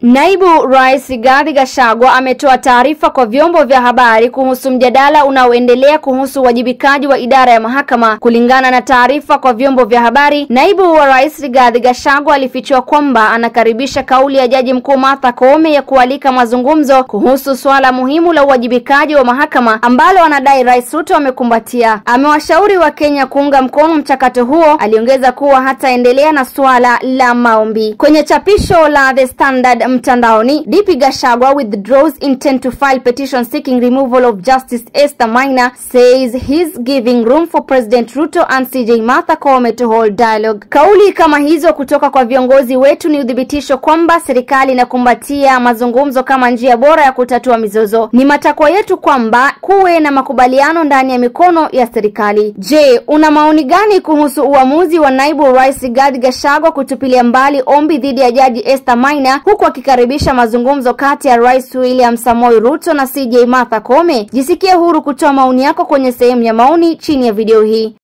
Naibu Rais Rigathi Gachagua ametoa taarifa kwa vyombo vya habari kuhusu mjadala unaoendelea kuhusu uwajibikaji wa idara ya mahakama. Kulingana na taarifa kwa vyombo vya habari, Naibu wa Rais Rigathi Gachagua alifichua kwamba anakaribisha kauli ya Jaji Mkuu Martha Koome ya kualika mazungumzo kuhusu suala muhimu la uwajibikaji wa mahakama ambalo anadai Rais Ruto amekumbatia. Amewashauri Wakenya kuunga mkono mchakato huo. Aliongeza kuwa hataendelea na suala la maombi. Kwenye chapisho la The Standard mtandaoni, DP Gachagua withdraws intent to file petition seeking removal of Justice Esther Maina says he's giving room for President Ruto and CJ Martha Koome to hold dialogue. Kauli kama hizo kutoka kwa viongozi wetu ni uthibitisho kwamba serikali inakumbatia mazungumzo kama njia bora ya kutatua mizozo. Ni matakwa yetu kwamba kuwe na makubaliano ndani ya mikono ya serikali. Je, una maoni gani kuhusu uamuzi wa naibu rais Rigathi Gachagua kutupilia mbali ombi dhidi ya jaji Esther Maina huku akikaribisha mazungumzo kati ya Rais William Samoei Ruto na CJ Martha Koome? Jisikie huru kutoa maoni yako kwenye sehemu ya maoni chini ya video hii.